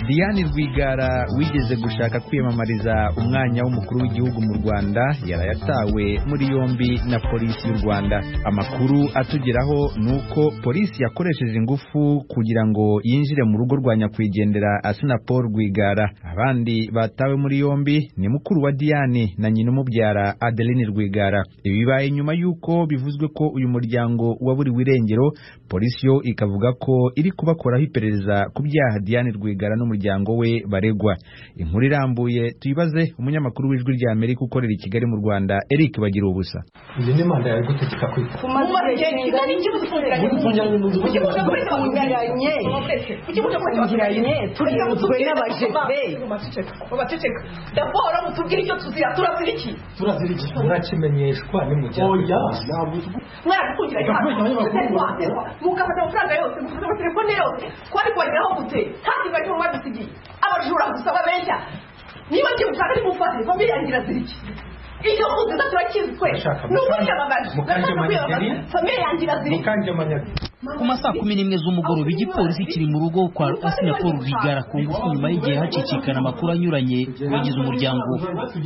diane rwigara wigeze gushaka kwiyamamariza umwanya w'umukuru w'igihugu mu rwanda yaraye atawe muri yombi na polisi y'u rwanda amakuru atugeraho ni uko polisi yakoresheje ingufu kugira ngo yinjire mu rugo rwa nyakwigendera asina paul rwigara abandi batawe muri yombi ni mukuru wa diane na nyina umubyara adeline rwigara ibi bibaye nyuma y'uko bivuzwe ko uyu muryango waburiwe irengero polisi yo ikavuga ko iri kubakoraho iperereza ku byaha diane rwigara n'umuryango we baregwa inkuru irambuye tuyibaze umunyamakuru w'ijwi rya amerika ukorera i kigali mu rwanda eric bagira ubusa iyi ni manda yawe igutegeka kwita umaze igihe kigali gutungiranye mu nzu kugira ngo kibutungiranye kibutungiranye turiyuzwe n'abajete bateceka dabora mutubwire icyo tuzira turaziriki turazirikira murakimenyeshwa nimujya oya mwarakungiranye mukafata amafaranga yose mufata amatelefone yose kwari kubageraho gute kandi bari mu badusigiye abajura gusa babeshya niba ngiye gushaka nimufate famiye yanjye iraziriki icyo muziza turakizi twe ni ukwiyamamaza Mukanje ndashaka kwiyamamaza Manigeri. famiye yanjye iraziriki mukangemanyaga ku masaha kumi n'imwe z'umugoroba igipolisi kiri mu rugo kwa asinya paul rigara ku ngufu nyuma y'igihe hacicikana amakuru anyuranye ku bagize umuryango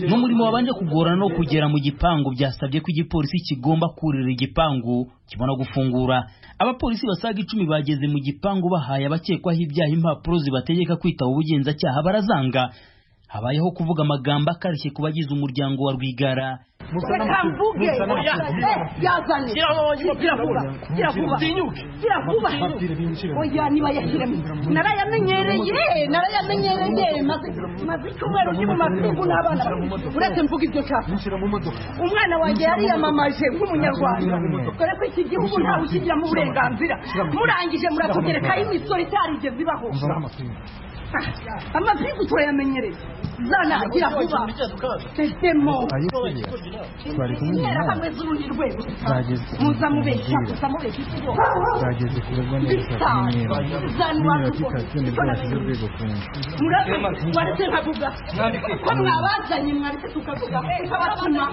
n'umurimo wabanje kugorana no kugera mu gipangu byasabye ko igipolisi kigomba kurira igipangu kibona gufungura abapolisi basaga icumi bageze mu gipangu bahaye abakekwaho ibyaha impapuro zibategeka kwitaba ubugenzacyaha barazanga habayeho kuvuga amagambo akarishye ku bagize umuryango wa rwigara reka mvuge yazanye gira vuba gira vuba gira vuba oya nibayashyiremo narayamenyereye narayamenyereye maze maze icyumweru ndi mu mapingu n'abana babiri uretse mvuga ibyo nshaka umwana wanjye yariyamamaje nk'umunyarwanda dore ko iki gihugu ntawe ukigiramo uburenganzira murangije muratugerekaho imisoro itarigeze ibaho Ah, amapingu turayamenyereye zana gira vuba tesemo twari kumwe na Intera nawe hamwe z'urundi rwego Zageze ku muza mubeshya mubwira. muza mubeshya iki bo twageze ku rugo neza Bitanu. Bitanu nimero application nibwo bakubona. bashyize urwego ku nzu murabye mwaretse nkavuga ko mwabazanye mwaretse tukavuga tukabatuma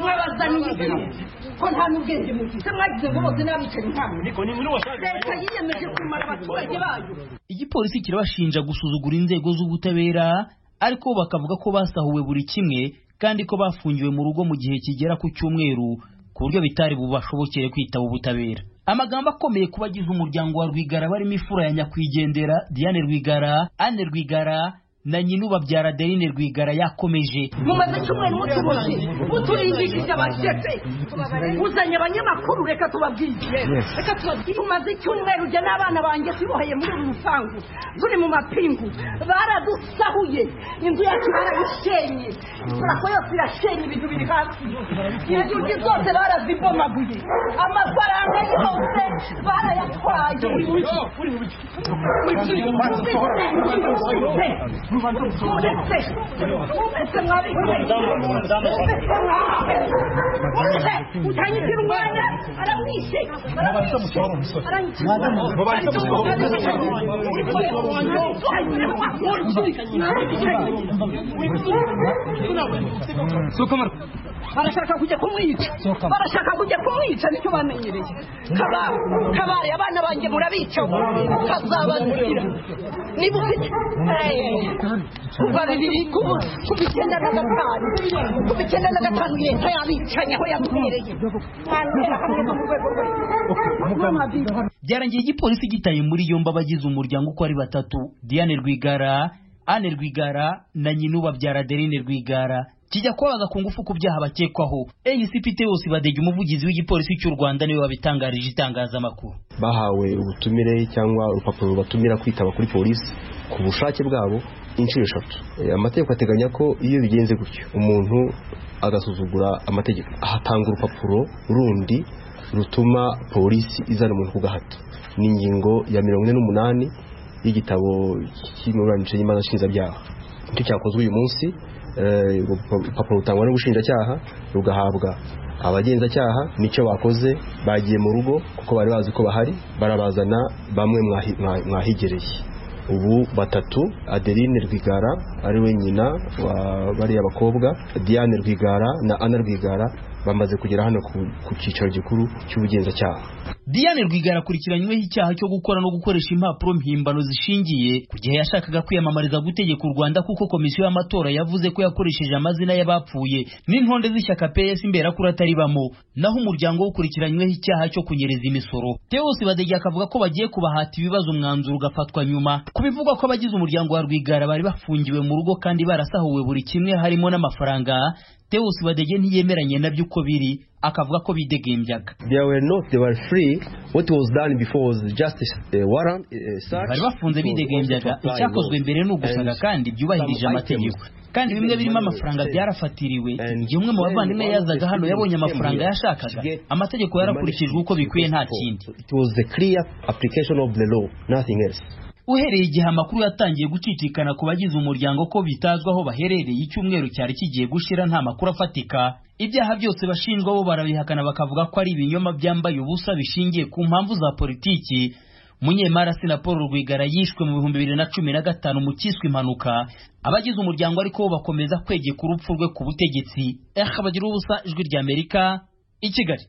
mwabazaniye iki ko nta n'ubwenge mufite mwagize ngo bose n'abicanyi ntabwo leta yiyemeje kumara abaturage bayo igipolisi kirabashinja gusuzugura inzego z'ubutabera ariko bo bakavuga ko basahuwe buri kimwe kandi ko bafungiwe mu rugo mu gihe kigera ku cyumweru ku buryo bitari bubashobokere kwitaba ubutabera amagambo akomeye ku bagize umuryango wa rwigara barimo ifura ya nyakwigendera diane rwigara anne rwigara na nyina ubabyara adeline rwigara yakomeje mumaze icyumweru mutuboshye muturindikije abajete uzanye abanyamakuru reka tubabwiye Yes. reka tubabwiye tumaze icyumweru jya n'abana banjye tuboheye muri uru rupangu turi mu mapingu baradusahuye inzu yacu barayishenye turako yose irashenye ibintu biri hasi inzugi zose barazibomaguye amafaranga yose barayatwaye utangize umwana aramwishe Mubaze musohore umusore. Mubaze musohore barashaka kujya kumwica barashaka kujya kumwica nicyo bamenyereye kabare kabare abana banjye murabica ukazabazira niba ufite Eh, kuva bibiri kuva kuva icyenda na gatanu kuva icyenda na gatanu leta yabicanye aho yabwereye mwantera akamenya mu rwego rwe byarangiye igipolisi gitaye muri yombi abagize umuryango uko ari batatu diane rwigara anne rwigara na nyina ubabyara adeline rwigara kijya kubabaza ku ngufu ku byaha bakekwaho ncpt yose badege umuvugizi w'igipolisi cy'u rwanda niwe wabitangarije itangazamakuru bahawe ubutumire cyangwa urupapuro rubatumira kwitaba kuri polisi ku bushake bwabo inshuro eshatu E, amategeko ateganya ko iyo bigenze gutyo umuntu agasuzugura amategeko ahatanga urupapuro rundi rutuma polisi izana umuntu ku gahato ni ingingo ya mirongo ine n'umunani y'igitabo cy'imiburanishije y'imanza nshinzabyaha nicyo cyakozwe uyu munsi Eh, urwo rupa- urupapuro rutangwa n'ubushinjacyaha rugahabwa abagenzacyaha nicyo bakoze bagiye mu rugo kuko bari bazi ko bahari barabazana bamwe mwahi- mwa- mwahigereye ubu batatu adeline rwigara ari we nyina wa bariya bakobwa diane rwigara na ana rwigara bamaze kugera hano ku, ku cyicaro gikuru cy'ubugenzacyaha Diane Rwigara akurikiranyweho icyaha cyo gukora no gukoresha impapuro mpimbano zishingiye ku gihe yashakaga kwiyamamariza gutegeka u Rwanda kuko komisiyo y'amatora yavuze ko yakoresheje amazina y'abapfuye n'intonde z'ishyaka PS imberakuri atari bamo naho umuryango ukurikiranyweho icyaha cyo kunyereza imisoro Theos Badege akavuga ko bagiye kubahata ibibazo umwanzuro ugafatwa nyuma ku bivugwa ko abagize umuryango wa Rwigara bari bafungiwe mu rugo kandi barasahuwe buri kimwe harimo n'amafaranga Theos Badege ntiyemeranye nabyo uko biri akavuga ko bidegembyaga they were not they were free what was done before was just a uh, warrant uh, search bari bafunze bidegembyaga icyakozwe mbere ni ugusanga kandi byubahirije amategeko kandi bimwe birimo amafaranga byarafatiriwe igihe umwe mu bavandimwe yazaga hano yabonye amafaranga yashakaga amategeko yarakurikijwe uko bikwiye nta kindi it was the clear application of the law nothing else uhereye igihe amakuru yatangiye gucicikana ku bagize umuryango ko bitazwi aho baherereye icyumweru cyari kigiye gushira nta makuru afatika ibyaha byose bashinjwa bo barabihakana bakavuga ko ari ibinyoma byambaye ubusa bishingiye ku mpamvu za politiki munyemari na paul rwigara yishwe mu bihumbi bibiri na cumi na gatanu mu cyiswe impanuka abagize umuryango ariko bo bakomeza kwegeka urupfu rwe ku butegetsi eh bagira ubusa ijwi ry'amerika i kigali